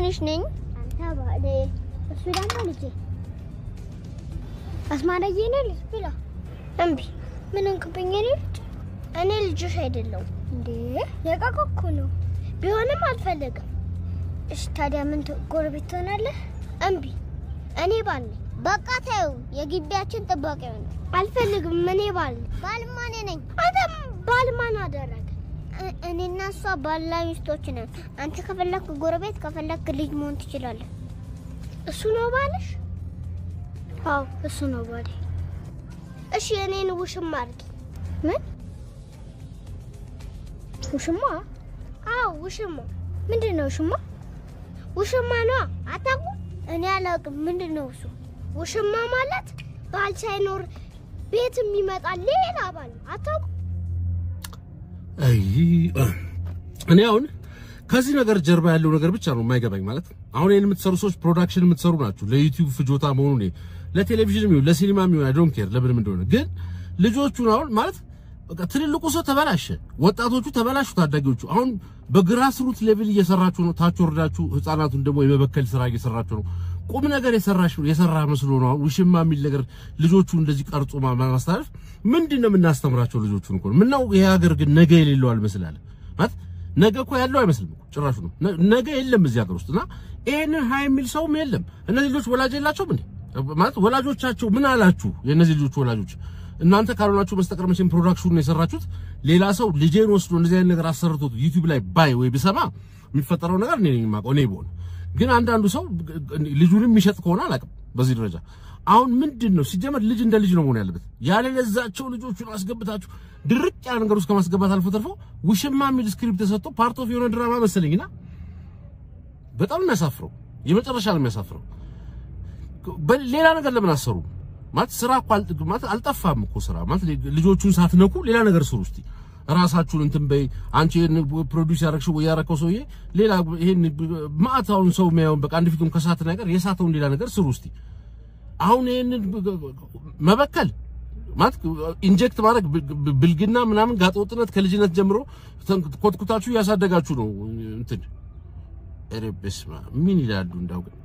ትንሽ ነኝ። አንተ ባለ እሱ ደግሞ ልጄ አስማራዬ ነው ልጅ ብላ እምቢ ምን እንክብኝ እኔ ልጅ እኔ ልጅሽ አይደለሁም እንዴ የቃቃ እኮ ነው። ቢሆንም አልፈልግም። እሺ ታዲያ ምን ት- ጎረቤት ትሆናለህ? እምቢ እኔ ባል ነኝ። በቃ ተይው፣ የግቢያችን ጥባቂ ነው። አልፈልግም። እኔ ባል ነኝ። ባልማ እኔ ነኝ። አንተ ባል ማን አደረገ? እ- እኔና እሷ ባልና ሚስቶች ነን። አንተ ከፈለክ ጎረቤት፣ ከፈለክ ልጅ መሆን ትችላለህ። እሱ ነው ባልሽ? አዎ እሱ ነው ባሌ። እሺ እኔን ውሽማ አድርጊ። ምን ውሽማ? አዎ ውሽማ። ምንድን ነው ውሽማ? ውሽማ ነዋ። አታውቁም? እኔ አላውቅም። ምንድን ነው እሱ? ውሽማ ማለት ባል ሳይኖር ቤት የሚመጣ ሌላ ባል ነው። አታውቁም? አይ እኔ አሁን ከዚህ ነገር ጀርባ ያለው ነገር ብቻ ነው የማይገባኝ። ማለት አሁን ይሄን የምትሰሩ ሰዎች ፕሮዳክሽን የምትሰሩ ናችሁ። ለዩቲዩብ ፍጆታ መሆኑ ነው ለቴሌቪዥን ይሁን ለሲኒማ ይሁን አይ ዶንት ኬር ለምንም እንደሆነ ግን ልጆቹን አሁን ማለት በቃ ትልልቁ ሰው ተበላሸ፣ ወጣቶቹ ተበላሹ፣ ታዳጊዎቹ አሁን በግራስ ሩት ሌቭል እየሰራችሁ ነው። ታች ወርዳችሁ ህፃናቱን ደግሞ የመበከል ስራ እየሰራችሁ ነው። ቁም ነገር የሰራሽ የሰራ መስሎ ነው አሁን ውሽማ የሚል ነገር ልጆቹ እንደዚህ ቀርጾ ማ- ማስተላለፍ ምንድን ነው የምናስተምራቸው ልጆቹን እኮ ነው። ምነው ይሄ ሀገር ግን ነገ የሌለው አልመስላለ ማለት ነገ እኮ ያለው አይመስልም እኮ ጭራሹ ነው ነ- ነገ የለም እዚህ ሀገር ውስጥ እና ይሄንን ሀይ የሚል ሰውም የለም። እነዚህ ልጆች ወላጅ የላቸውም እንዴ? ማለት ወላጆቻቸው ምን አላችሁ? የእነዚህ ልጆች ወላጆች እናንተ ካልሆናችሁ በስተቀር መቼም ፕሮዳክሽኑን የሰራችሁት ሌላ ሰው ልጄን ወስዶ እንደዚህ አይነት ነገር አሰርቶት ዩቲዩብ ላይ ባይ ወይ ብሰማ የሚፈጠረው ነገር እኔ ነኝ የማውቀው እኔ ብሆን። ግን አንዳንዱ ሰው ልጁንም የሚሸጥ ከሆነ አላውቅም በዚህ ደረጃ አሁን ምንድን ነው ሲጀመር ልጅ እንደ ልጅ ነው መሆን ያለበት። ያለ ለዛቸው ልጆቹን አስገብታችሁ ድርቅ ያለ ነገር ውስጥ ከማስገባት አልፎ ተርፎ ውሽማ የሚል ስክሪፕት ተሰጥቶ ፓርት ኦፍ የሆነ ድራማ መሰለኝና በጣም ነው የሚያሳፍረው። የመጨረሻ ነው የሚያሳፍረው። በሌላ ነገር ለምን አሰሩ? ማለት ስራ እኮ አል- ማለት አልጠፋም እኮ ስራ ማለት ልጆቹን ሳትነኩ ሌላ ነገር ስሩ እስቲ ራሳችሁን እንትን በይ። አንቺ ይሄን ፕሮዲውስ ያረግሽው ወይ ያረከው ሰውዬ ሌላ ይሄን ማዕታውን ሰው የሚያየውን በቃ አንድ ፊቱን ከሳት ነገር የሳተውን ሌላ ነገር ስሩ እስቲ። አሁን ይሄንን መበከል ማለት ኢንጀክት ማድረግ ብ- ብልግና ምናምን ጋጠወጥነት ከልጅነት ጀምሮ ተን- ኮትኩታችሁ እያሳደጋችሁ ነው እንትን ኧረ በስመ አብ ምን ይላሉ እንዳው ግን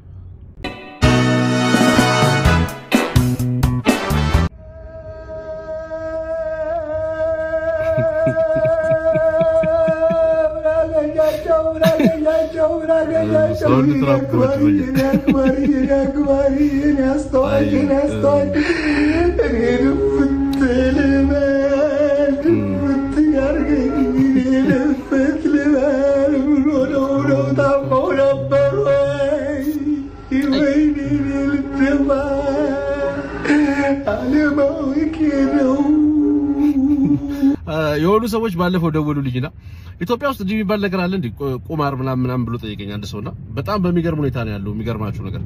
የሆኑ ሰዎች ባለፈው ደወሉልኝና ኢትዮጵያ ውስጥ እንዲህ የሚባል ነገር አለ እንዴ ቁ- ቁማር ምናምን ምናምን ብሎ ጠየቀኝ አንድ ሰውና በጣም በሚገርም ሁኔታ ነው ያለው። የሚገርማችሁ ነገር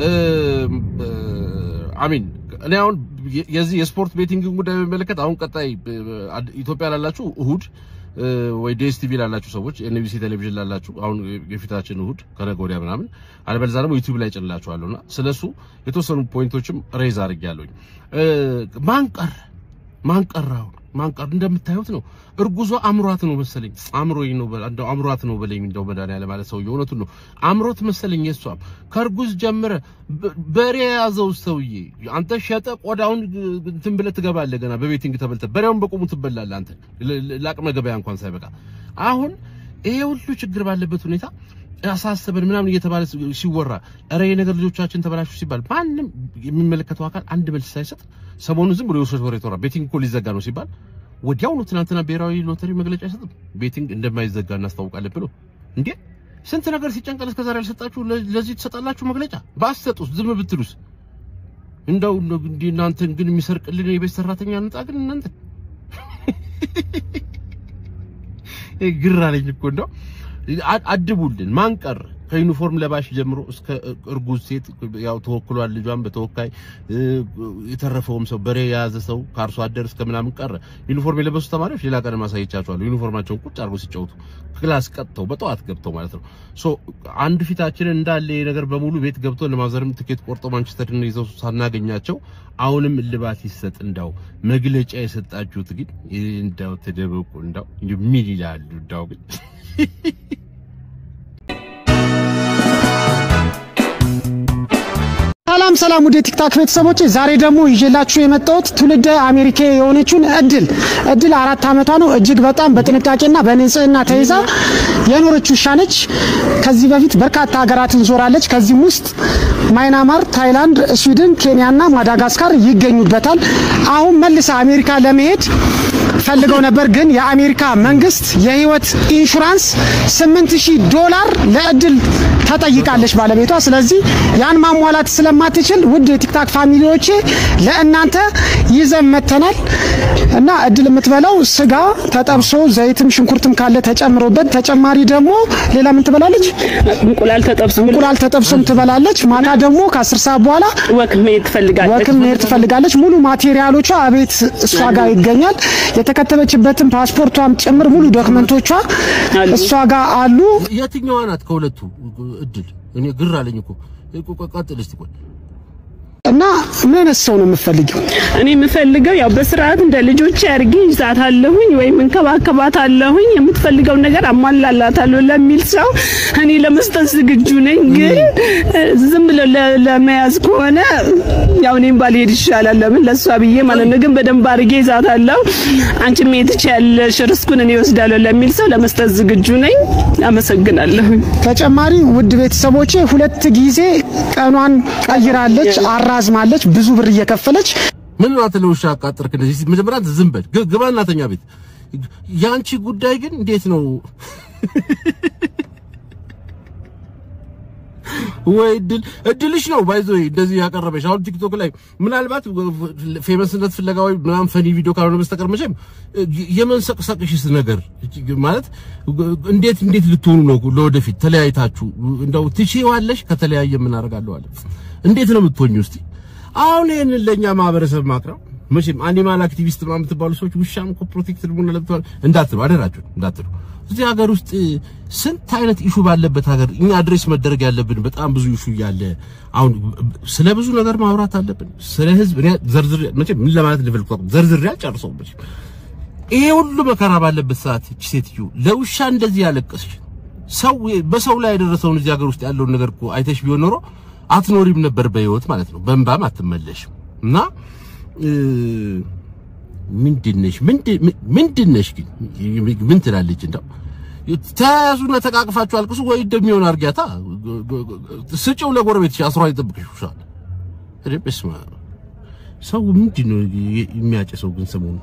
አሚን እኔ አሁን የ- የዚህ የስፖርት ቤቲንግን ጉዳይ በሚመለከት አሁን ቀጣይ ብ- ብ- አድ- ኢትዮጵያ ላላችሁ እሁድ እ፣ ወይ ዲኤስ ቲቪ ላላችሁ ሰዎች ኤንቢሲ ቴሌቪዥን ላላችሁ አሁን የፊታችን እሁድ ከነገ ወዲያ ምናምን አለበለዚያ ደግሞ ዩቲዩብ ላይ ጭንላችኋለሁና ስለሱ የተወሰኑ ፖይንቶችም ሬዝ አድርጌያለሁኝ። እ፣ ማን ቀረ ማን ቀረ አሁን ማን ቀረ እንደምታዩት ነው። እርጉዟ አምሯት ነው መሰለኝ አምሮኝ ነው በላ እንደው አምሯት ነው በለኝ እንደው መድኃኒዓለም ማለት ሰውዬው እውነቱን ነው አምሮት መሰለኝ። የሷም ከእርጉዝ ጀምረ በ- በሬ የያዘው ሰውዬ አንተ ሸጠ ቆዳውን እንትን ብለህ ትገባለህ። ገና በቤቲንግ ተበልተህ በሬውን በቁሙ ትበላለህ አንተ ለ- ለ- ለአቅመ ገበያ እንኳን ሳይበቃ አሁን ይሄ ሁሉ ችግር ባለበት ሁኔታ አሳሰበን ምናምን እየተባለ ሲወራ ኧረ ይሄ ነገር ልጆቻችን ተበላሹ ሲባል ማንም የሚመለከተው አካል አንድ መልስ ሳይሰጥ ሰሞኑን ዝም ብሎ የውሸት ወሬ ተወራ። ቤቲንግ እኮ ሊዘጋ ነው ሲባል ወዲያውኑ ትናንትና ብሔራዊ ሎተሪ መግለጫ አይሰጥም ቤቲንግ እንደማይዘጋ እናስታውቃለን ብሎ እንዴ! ስንት ነገር ሲጨንቀን እስከዛሬ ያልሰጣችሁ ለ- ለዚህ ትሰጣላችሁ መግለጫ ባሰጡስ ዝም ብትሉስ? እንደው እንደው እንዲህ እናንተን ግን የሚሰርቅልን የቤት ሰራተኛ እንጣ ግን እናንተ ግራ አለኝ እኮ እንደው አ- አድቡልን። ማን ቀረ? ከዩኒፎርም ለባሽ ጀምሮ እስከ እርጉዝ ሴት ያው ተወክሏል። ልጇን በተወካይ እ፣ የተረፈውም ሰው በሬ የያዘ ሰው ከአርሶ አደር እስከ ምናምን ቀረ። ዩኒፎርም የለበሱ ተማሪዎች ሌላ ቀን ማሳየቻቸዋለሁ። ዩኒፎርማቸውን ቁጭ አድርገው ሲጫወቱ ክላስ ቀጥተው በጠዋት ገብተው ማለት ነው። ሶ አንድ ፊታችንን እንዳለ ይሄ ነገር በሙሉ ቤት ገብቶ ለማዘርም ትኬት ቆርጦ ማንቸስተርን ይዘው ሳናገኛቸው አሁንም እልባት ይሰጥ። እንዳው መግለጫ የሰጣችሁት ግን እንዳው ተደበቁ። እንዳው ምን ይላሉ? እንዳው ግን ሰላም ወደ ቲክታክ ቤተሰቦች፣ ዛሬ ደግሞ ይዤላችሁ የመጣሁት ትውልደ አሜሪካ የሆነችውን እድል እድል አራት ዓመቷ ነው። እጅግ በጣም በጥንቃቄና በንጽህና ተይዛ የኖረች ውሻ ነች። ከዚህ በፊት በርካታ ሀገራትን ዞራለች። ከዚህም ውስጥ ማይናማር፣ ታይላንድ፣ ስዊድን፣ ኬንያና ማዳጋስካር ይገኙበታል። አሁን መልሳ አሜሪካ ለመሄድ ፈልገው ነበር፣ ግን የአሜሪካ መንግስት የህይወት ኢንሹራንስ 8000 ዶላር ለእድል ተጠይቃለች ባለቤቷ። ስለዚህ ያን ማሟላት ስለማትችል ውድ የቲክታክ ፋሚሊዎቼ ለእናንተ ይዘን መተናል እና እድል የምትበላው ስጋ ተጠብሶ ዘይትም ሽንኩርትም ካለ ተጨምሮበት፣ ተጨማሪ ደግሞ ሌላ ምን ትበላለች? እንቁላል ተጠብሶ እንቁላል ተጠብሶም ትበላለች። ማታ ደግሞ ከአስር ሰዓት በኋላ ወክ መሄድ ትፈልጋለች። ወክም መሄድ ትፈልጋለች። ሙሉ ማቴሪያሎቿ አቤት እሷ ጋር ይገኛል። የተከተበችበትን ፓስፖርቷም ጭምር ሙሉ ዶክመንቶቿ አሉ። እሷ ጋር አሉ። የትኛዋ ናት ከሁለቱ እድል? እኔ ግር አለኝ እኮ ቀጥል እስቲ ቆይ እና ምን አይነት ሰው ነው የምትፈልጊው? እኔ የምፈልገው ያው በስርዓት እንደ ልጆች አድርጌ ይዛታለሁኝ ወይም እንከባከባታለሁኝ የምትፈልገው ነገር አሟላላታለሁ ለሚል ሰው እኔ ለመስጠት ዝግጁ ነኝ። ግን እ፣ ዝም ብሎ ለ- ለመያዝ ከሆነ ያው እኔም ባልሄድ ይሻላል። ለምን ለእሷ ብዬ ማለት ነው። ግን በደንብ አድርጌ ይዛታለሁ። አንቺ መሄድ ትችያለሽ፣ ርስኩን እኔ እወስዳለሁ ለሚል ሰው ለመስጠት ዝግጁ ነኝ። አመሰግናለሁኝ። ተጨማሪ ውድ ቤተሰቦቼ ሁለት ጊዜ ቀኗን ቀይራለች፣ አራዝማለች፣ ብዙ ብር እየከፈለች ምን ናት ለውሻ አቃጠርክ? እንደዚህ እስቲ መጀመሪያ ዝም በል ግ- ግባ እናተኛ ቤት። ያንቺ ጉዳይ ግን እንዴት ነው? ወይ እድል እድልሽ ነው ባይዞ እንደዚህ ያቀረበሽ። አሁን ቲክቶክ ላይ ምናልባት ፌመስነት ፍለጋ ወይ ምናምን ፈኒ ቪዲዮ ካልሆነ በስተቀር መቼም የመንሰቅሰቅሽስ ነገር ማለት እንዴት እንዴት ልትሆኑ ነው? ለወደፊት ተለያይታችሁ እንደው ትችይዋለሽ? ከተለያየ ምን አደርጋለሁ አለ። እንዴት ነው የምትሆኚው? እስቲ አሁን ይሄንን ለኛ ማህበረሰብ ማቅረብ መቼም አኒማል አክቲቪስት ምናምን የምትባሉ ሰዎች ውሻም እኮ ፕሮቴክትድ መሆን አለበት እንዳትሉ፣ አደራችሁ እንዳትሉ። እዚህ ሀገር ውስጥ ስንት አይነት ኢሹ ባለበት ሀገር እኛ አድሬስ መደረግ ያለብን በጣም ብዙ ኢሹ እያለ አሁን ስለ ብዙ ነገር ማውራት አለብን። ስለ ህዝብ እኔ ዘርዝሬ መቼም ምን ለማለት እንደፈልኩ ዘርዝሬ አልጨርሰውም። መቼም ይሄ ሁሉ መከራ ባለበት ሰዓት እቺ ሴትዮ ለውሻ እንደዚህ ያለቀሰች ሰው በሰው ላይ የደረሰውን እዚህ ሀገር ውስጥ ያለውን ነገር እኮ አይተሽ ቢሆን ኖሮ አትኖሪም ነበር በህይወት ማለት ነው። በእንባም አትመለሽም። እና ምንድነሽ ምንድነሽ ግን ምን ትላለች? እንደው ተያዙና ተቃቅፋችሁ አልቅሱ ወይ እንደሚሆን አርጊያታ ስጪው ለጎረቤትሽ አስሯ ይጠብቅሽ ውሻል። እኔ በስመ አብ ሰው ምንድነው የሚያጨሰው ግን ሰሞኑን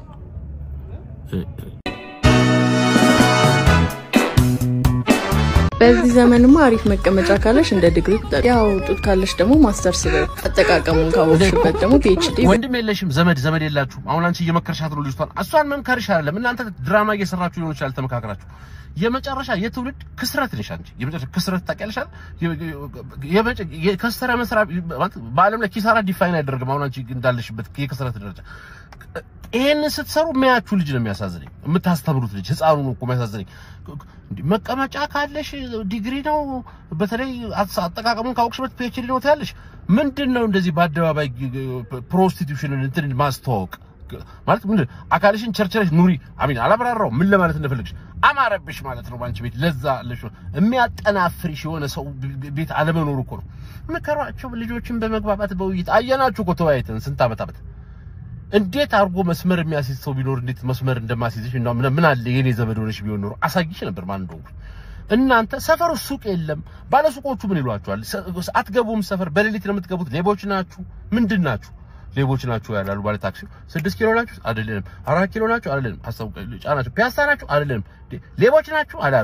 በዚህ ዘመንማ አሪፍ መቀመጫ ካለሽ እንደ ዲግሪ ቁጠሪ። ያው ጡት ካለሽ ደግሞ ማስተርስ በይ። አጠቃቀሙን ካወቅሽበት ደግሞ ፒኤችዲ ወንድም የለሽም ዘመድ ዘመድ የላችሁም። አሁን አንቺ እየመከርሻት ነው ልጅቷን። እሷን መምከርሽ አይደለም እናንተ ድራማ እየሰራችሁ ሊሆን ይችላል ተመካከራችሁ። የመጨረሻ የትውልድ ክስረት ነሽ አንቺ። የመጨረሻ ክስረት ታውቂያለሽ አይደል? የመጨ የከሰረ መስራት ማለት በዓለም ላይ ኪሳራ ዲፋይን አይደረግም። አሁን አንቺ እንዳለሽበት የክስረት ደረጃ ይሄንን ስትሰሩ የሚያያችሁ ልጅ ነው የሚያሳዝነኝ። የምታስተምሩት ልጅ ህፃኑ ነው እኮ የሚያሳዝነኝ። እንዲህ መቀመጫ ካለሽ ዲግሪ ነው፣ በተለይ አጠቃቀሙን ካወቅሽበት ፒኤችዲ ነው ትያለሽ። ምንድን ነው እንደዚህ በአደባባይ ፕሮስቲቱሽንን እንትን ማስተዋወቅ ማለት ምንድን አካልሽን ቸርቸረሽ ኑሪ። አሚን አላብራራው ምን ለማለት እንደፈለግሽ አማረብሽ ማለት ነው። ባንቺ ቤት ለዛ አለሽ የሚያጠናፍርሽ የሆነ ሰው ቤት አለመኖሩ እኮ ነው። ምከሯቸው ልጆችን በመግባባት በውይይት አየናችሁ እኮ ተወያይተን ስንት ዓመት ዓመት እንዴት አድርጎ መስመር የሚያስይዝ ሰው ቢኖር እንዴት መስመር እንደማስይዝሽ እና ምን ምን አለ የኔ ዘመድ ሆነሽ ቢሆን ኖሮ አሳይሽ ነበር ማን እንደሆንኩ። እናንተ ሰፈር ሱቅ የለም። ባለሱቆቹ ምን ይሏቸዋል? አትገቡም ሰፈር በሌሊት ነው የምትገቡት። ሌቦች ናችሁ። ምንድን ናችሁ? ሌቦች ናችሁ ያላሉ ባለ ታክሲ። ስድስት ኪሎ ናችሁ አይደለንም። አራት ኪሎ ናችሁ አይደለንም። አስታውቀ ጫናችሁ። ፒያሳ ናችሁ አይደለንም። ሌቦች ናችሁ አላሉ።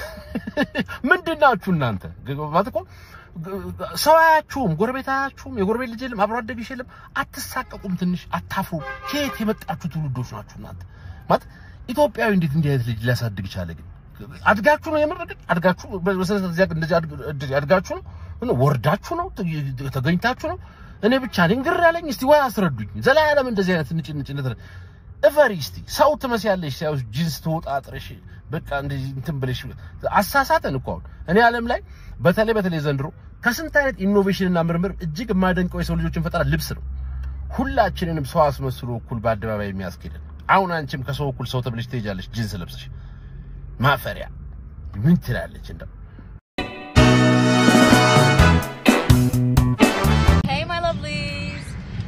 ምንድን ናችሁ እናንተ ማለት እኮ ሰው አያችሁም፣ ጎረቤት አያችሁም፣ የጎረቤት ልጅ የለም፣ አብሮ አደግሽ የለም። አትሳቀቁም፣ ትንሽ አታፍሩ። ከየት የመጣችሁ ትውልዶች ናችሁ እናንተ? ማለት ኢትዮጵያዊ እንዴት እንዲህ አይነት ልጅ ሊያሳድግ ቻለ? ግን አድጋችሁ ነው የምር ግን አድጋችሁ በሰለሰለ ዚያ እንደዚህ አድጋችሁ ነው ወርዳችሁ ነው ተገኝታችሁ ነው? እኔ ብቻ ነኝ ግር ያለኝ። እስቲ ወይ አስረዱኝ። ዘላለም እንደዚህ አይነት ንጭ ንጭ ንጭ እፈሪ እስቲ ሰው ትመስያለሽ። ሳይሆን ጂንስ ተወጣጥረሽ በቃ እንደዚህ እንትን ብለሽ አሳሳተን እኮ አሁን እኔ ዓለም ላይ በተለይ በተለይ ዘንድሮ ከስንት አይነት ኢኖቬሽን እና ምርምር እጅግ የማደንቀው የሰው ልጆችን ፈጠራ ልብስ ነው። ሁላችንንም ሰው አስመስሎ እኩል በአደባባይ የሚያስኬደን። አሁን አንቺም ከሰው እኩል ሰው ተብለሽ ትሄጃለሽ ጂንስ ለብሰሽ። ማፈሪያ ምን ትላለች እንደው Hey, my lovely.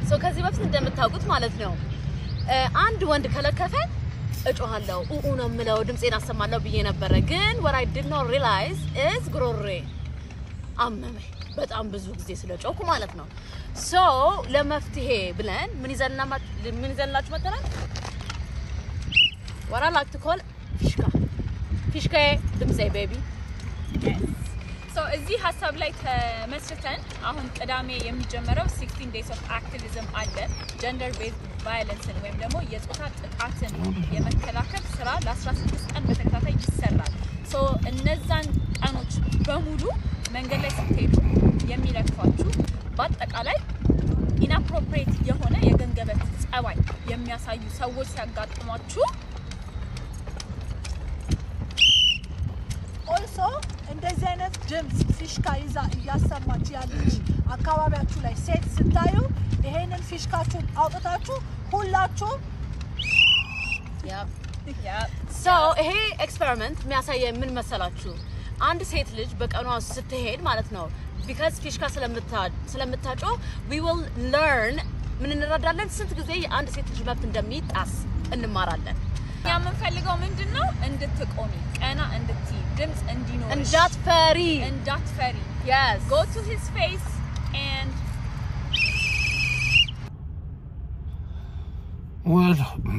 ሶ ከዚህ በፊት እንደምታውቁት ማለት ነው እ፣ አንድ ወንድ ከለከፈ እጮሃለሁ ኡኡ ነው የምለው ድምፄን አሰማለሁ ብዬ ነበረ። ግን what I did not realize is ጉሮሬ አመመኝ በጣም ብዙ ጊዜ ስለጮኩ ማለት ነው። ሶ ለመፍትሄ ብለን ምን ይዘንና ምን ይዘንላችሁ መጥተናል? what I like to call ፊሽካ ፊሽካዬ ድምፄ ቤቢ ሶ እዚህ ሀሳብ ላይ ተመስርተን አሁን ቅዳሜ የሚጀመረው 16 ዴይስ ኦፍ አክቲቪዝም አለ። ጀንደር ቤዝድ ቫዮለንስን ወይም ደግሞ የጾታ ጥቃትን የመከላከል ስራ ለ16 ቀን በተከታታይ ይሰራል። ሶ እነዛን ቀኖች በሙሉ መንገድ ላይ ስትሄዱ የሚለክፏችሁ በአጠቃላይ ኢንአፕሮፕሬት የሆነ የገንገበት ጸባይ የሚያሳዩ ሰዎች ሲያጋጥሟችሁ ኦልሶ እንደዚህ አይነት ድምፅ ፊሽካ ይዛ እያሰማች ያለች አካባቢያችሁ ላይ ሴት ስታዩ ይሄንን ፊሽካችሁን አውጥታችሁ ሁላችሁ ሶ ይሄ ኤክስፐሪመንት የሚያሳየ ምን መሰላችሁ? አንድ ሴት ልጅ በቀኗ ስትሄድ ማለት ነው ቢካዝ ፊሽካ ስለምታጮ ዊ ዊል ለርን ምን እንረዳለን፣ ስንት ጊዜ የአንድ ሴት ልጅ መብት እንደሚጣስ እንማራለን። እኛ የምንፈልገው ምንድን ነው? እንድትቆሚ ቀና እንድትይ ድምፅ እንዲኖርሽ እንዳትፈሪ እንዳትፈሪ yes go to his face and ወል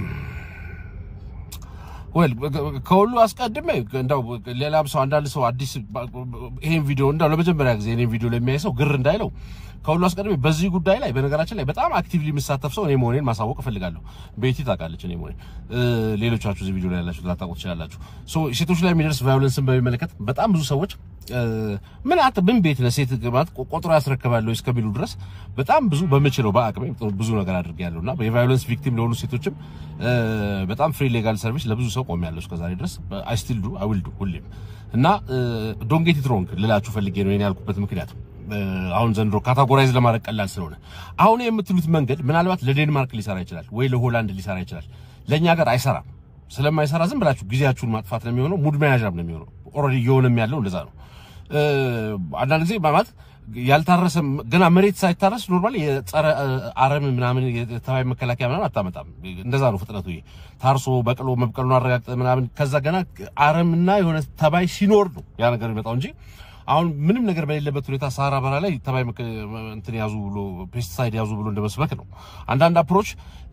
ወል ከሁሉ አስቀድሜ እንደው ሌላም ሰው አንዳንድ ሰው አዲስ ይሄን ቪዲዮ እንደው ለመጀመሪያ ጊዜ እኔን ቪዲዮ ለሚያይ ሰው ግር እንዳይለው ከሁሉ አስቀድሜ በዚህ ጉዳይ ላይ በነገራችን ላይ በጣም አክቲቭሊ የምሳተፍ ሰው እኔ መሆኔን ማሳወቅ እፈልጋለሁ። ቤቲ ታውቃለች እኔ መሆኔን። ሌሎቻችሁ እዚህ ቪዲዮ ላይ ያላችሁ ላታውቁ ትችላላችሁ። ሶ ሴቶች ላይ የሚደርስ ቫዮለንስን በሚመለከት በጣም ብዙ ሰዎች ምን አንተ ምን ቤት ነህ ሴት ማለት ቆጥሮ ያስረክባለሁ እስከሚሉ ድረስ በጣም ብዙ በምችለው በአቅሜ ብዙ ነገር አድርጌያለሁ እና የቫዮለንስ ቪክቲም ለሆኑ ሴቶችም በጣም ፍሪ ሌጋል ሰርቪስ ለብዙ ሰው ቆሜያለሁ እስከዛሬ ድረስ አይ ስቲል ዱ አይ ዊል ዱ ሁሌም እና ዶንት ጌት ኢት ሮንግ ልላችሁ ፈልጌ ነው ያልኩበት ምክንያት አሁን ዘንድሮ ካታጎራይዝ ለማድረግ ቀላል ስለሆነ አሁን የምትሉት መንገድ ምናልባት ለዴንማርክ ሊሰራ ይችላል ወይ ለሆላንድ ሊሰራ ይችላል። ለኛ ሀገር አይሰራም። ስለማይሰራ ዝም ብላችሁ ጊዜያችሁን ማጥፋት ነው የሚሆነው። ሙድ መያዣም ነው የሚሆነው። ኦልሬዲ እየሆነም ያለው እንደዛ ነው። አንዳንድ ጊዜ ማለት ያልታረሰ ገና መሬት ሳይታረስ ኖርማል የጸረ አረም ምናምን የተባይ መከላከያ ምናምን አታመጣም። እንደዛ ነው ፍጥነቱ። ይሄ ታርሶ በቅሎ መብቀሉን አረጋግጠ ምናምን ከዛ ገና አረምና የሆነ ተባይ ሲኖር ነው ያ ነገር የሚመጣው እንጂ አሁን ምንም ነገር በሌለበት ሁኔታ ሳራ በራ ላይ ተባይ እንትን ያዙ ብሎ ፔስቲሳይድ ያዙ ብሎ እንደመስበክ ነው። አንዳንድ አፕሮች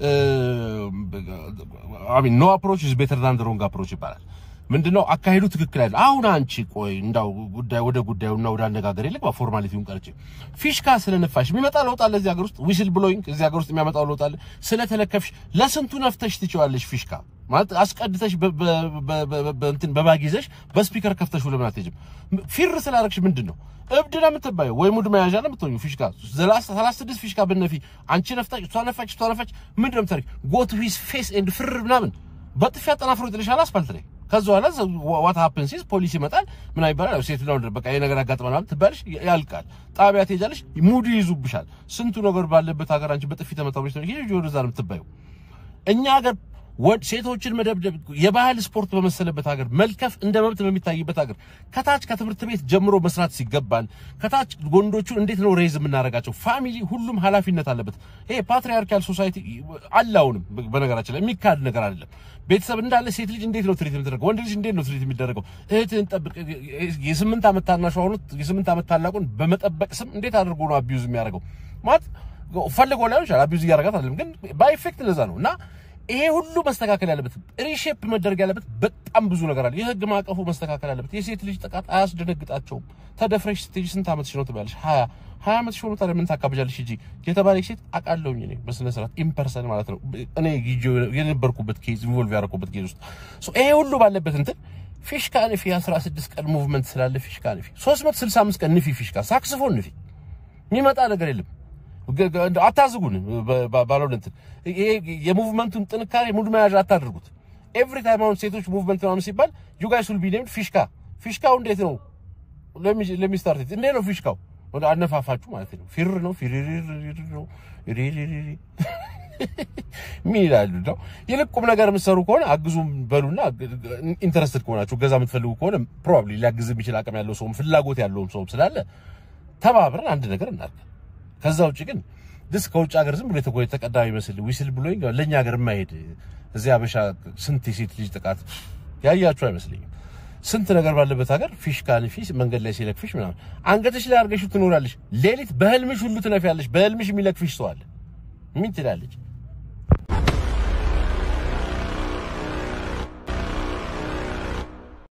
አይ ሚን ኖ አፕሮች ኢዝ ቤተር ዳን ዘ ሮንግ አፕሮች ይባላል። ምንድነው አካሄዱ ትክክል አይደል? አሁን አንቺ ቆይ እንዳው ጉዳይ ወደ ጉዳዩና ወደ አነጋገር ይልቅ ፎርማሊቲውን ቀርጭ ፊሽካ ስለነፋሽ የሚመጣ ለውጥ አለ እዚህ ሀገር ውስጥ ዊስል ብሎይንግ እዚህ ሀገር ውስጥ የሚያመጣው ለውጥ አለ። ስለተለከፍሽ ለስንቱ ነፍተሽ ትችዋለሽ ፊሽካ ማለት አስቀድተሽ በእንትን በባግ ይዘሽ በስፒከር ከፍተሽ ለምን አትሄጂም? ፊር ስላደረግሽ ምንድን ነው እብድ ነው የምትባየው ወይ ሙድ መያዣ ነው የምትሆኚው? ፊሽካ ሰላሳ ስድስት ፊሽካ ብነፊ አንቺ ነፍታች እሷ ነፋች እሷ ነፋች ምንድን ነው የምታደርጊው? ጎ ቱ ሂዝ ፌስ ኤንድ ፍር ምናምን በጥፊ አጠናፍሮ ይጥልሻል አስፋልት ላይ። ከዛ በኋላ ዋት ሃፕንስ ኢዝ ፖሊስ ይመጣል ምን ይባላል? ሴት ነው በቃ ይሄ ነገር ያጋጥመናል ትባልሽ፣ ያልቃል። ጣቢያ ትሄጃለሽ፣ ሙድ ይይዙብሻል። ስንቱ ነገር ባለበት ሀገር አንቺ በጥፊ ተመታው ነው ይሄ ወደዛ ነው የምትባየው። እኛ ሀገር ሴቶችን መደብደብ የባህል ስፖርት በመሰለበት ሀገር መልከፍ እንደ መብት በሚታይበት ሀገር ከታች ከትምህርት ቤት ጀምሮ መስራት ሲገባን ከታች ወንዶቹን እንዴት ነው ሬዝ የምናደርጋቸው? ፋሚሊ ሁሉም ኃላፊነት አለበት። ይሄ ፓትሪያርካል ሶሳይቲ አለ። አሁንም በነገራችን ላይ የሚካድ ነገር አይደለም። ቤተሰብ እንዳለ ሴት ልጅ እንዴት ነው ትሪት የምትደረገው? ወንድ ልጅ እንዴት ነው ትሪት የሚደረገው? እህትህን ጠብቅ። የስምንት ዓመት ታናሽ ሆኖ የስምንት ዓመት ታላቁን በመጠበቅ ስም እንዴት አድርጎ ነው አቢዩዝ የሚያደርገው? ማለት ፈልጎ ላይሆን ይችላል። አቢዩዝ እያደረጋት አይደለም፣ ግን ባይ ኢፌክት ለዛ ነው እና ይሄ ሁሉ መስተካከል ያለበት ሪሼፕ መደረግ ያለበት በጣም ብዙ ነገር አለ። የህግ ማዕቀፉ መስተካከል ያለበት። የሴት ልጅ ጥቃት አያስደነግጣቸውም። ተደፍረሽ ስትሄጂ ስንት ዓመትሽ ነው ትባለሽ? ሀያ ሀያ ዓመትሽ ሆኖ ታዲያ ምን ታካብጃለሽ? ሂጂ የተባለች ሴት አውቃለሁኝ እኔ በስነ ስርዓት ኢምፐርሰን ማለት ነው እኔ የነበርኩበት ኬዝ ኢንቮልቭ ያደረኩበት ኬዝ ውስጥ ይሄ ሁሉ ባለበት እንትን ፊሽካ ንፊ 16 ቀን ሙቭመንት ስላለ ፊሽካ ንፊ 365 ቀን ንፊ ፊሽካ ሳክስፎን ንፊ የሚመጣ ነገር የለም። አታዝጉን ባለው እንትን ይሄ የሙቭመንቱን ጥንካሬ ሙድ መያዣ አታድርጉት። ኤቭሪ ታይም አሁን ሴቶች ሙቭመንት ምናምን ሲባል ዩ ጋይስ ዊል ቢ ኔምድ ፊሽካ። ፊሽካው እንዴት ነው ለሚ ስታርት እንዴት ነው ፊሽካው? ወደ አነፋፋችሁ ማለት ነው። ፊር ነው ፊሪሪ ነው ሪሪሪ ምን ይላሉ ነው። ይልቅ ቁም ነገር የምትሰሩ ከሆነ አግዙም በሉና ኢንተረስትድ ከሆናችሁ ገዛ የምትፈልጉ ከሆነ ፕሮባብሊ ሊያግዝ የሚችል አቅም ያለው ሰውም ፍላጎት ያለውም ሰውም ስላለ ተባብረን አንድ ነገር እናድርግ። ከዛ ውጭ ግን ድስ ከውጭ ሀገር ዝም ብሎ የተቆ የተቀዳ ይመስል ዊስል ብሎኝ ለኛ ሀገር የማይሄድ እዚህ አበሻ ስንት የሴት ልጅ ጥቃት ያያችሁ አይመስለኝም። ስንት ነገር ባለበት ሀገር ፊሽ ካልፊሽ መንገድ ላይ ሲለክፍሽ ምናምን አንገትሽ ላይ አድርገሽው ትኖራለሽ። ሌሊት በህልምሽ ሁሉ ትነፊያለሽ። በህልምሽ የሚለክፍሽ ሰው አለ። ምን ትላለች?